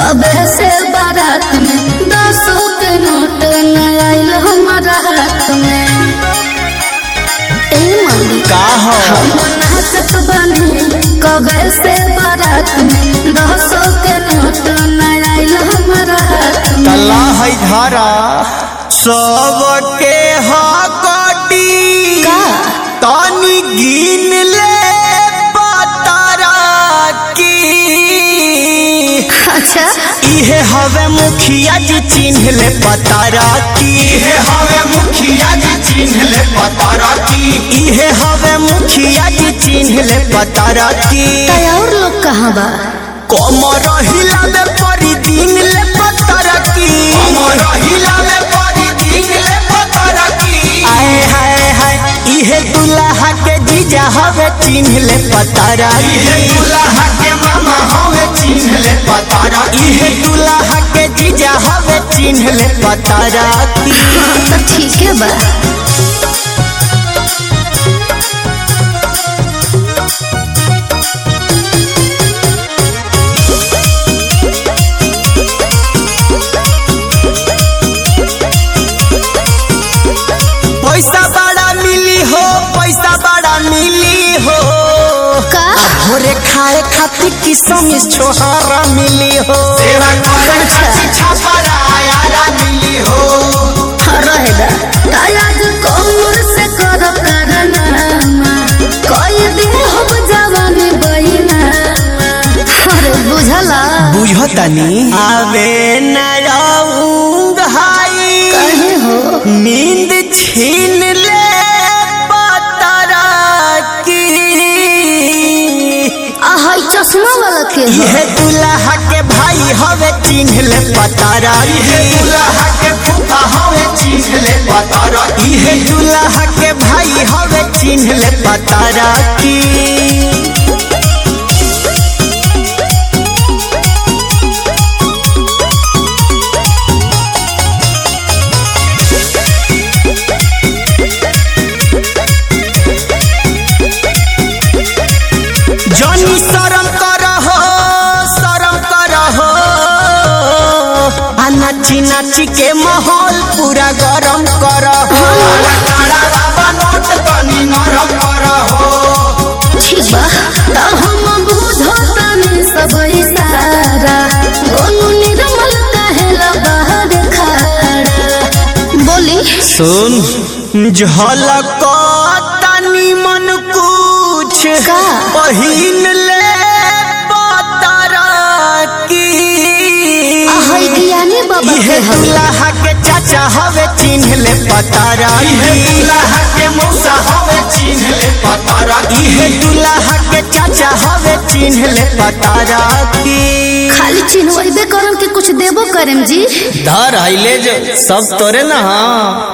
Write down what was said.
तबे से बारात में दसों के नोट न आइल हमारा हाथ में ए मम्मी का हो हम नाचत बनी कबे से बारात में दसों के नोट न आइल हमारा हाथ में तला है धारा सबके हकटी का? तानी गिन ले पतारा की अच्छा इहे हवे मुखिया जी चिन्ह ले पतारा की इहे हवे मुखिया जी चिन्ह ले पतारा की इहे हवे मुखिया जी चिन्ह ले पतारा की तय और लोग कहाँ बा कमर हिलावे परी दिन ले पतारा की कमर हिलावे परी दिन ले पतारा की आए हाय हाय इहे दुल्हा के जीजा हवे चिन्ह ले पतारा इहे दुल्हा के मामा हवे चिन्ह ले पतारा इहे दुल्हा के जीजा हवे चिन्ह ले पतारा की हाँ तो ठीक है बा पैसा बड़ा मिली हो पैसा बड़ा मिली हो का भोरे खाए खातिर किसम छोहारा मिली हो सेवा करे खातिर छापरा आयारा मिली हो रहेगा आज कमर से कर करनामा कोई दिन हम जवानी बहिना अरे बुझला बुझतनी आवे न रहूंग हाई कहे हो नींद छीन ले पतरा की आहाई चश्मा वाला के हो यह दुल्हा के भाई हवे चिन्ह ले पतारा यह दुल्हा के फूफा हवे चिन्ह ले पतारा यह दुल्हा के भाई हवे चिन्ह ले पतारा की जनी शरम करहो शरम करहो आ नाची नाची के माहौल पूरा गरम करहो काला बाबा नोट तनी नरम करहो ठीक बा त हम बुझतानी सब इशारा गोनू निर्मल कहेला बाहर खड़ा बोली सुन झलक तनी मन कुछ का? पहिन ले पतरा की आहाई ज्ञानी बाबा इहे के हवे दुल्हा के चाचा हवे चिन्ह ले पतारा इहे दुल्हा के मौसा हवे चिन्ह ले पतारा इहे दुल्हा के चाचा हवे चिन्ह ले पतारा की खाली चिन्हबे करम के कुछ देबो करम जी धर आइले जो सब तोरे ना हाँ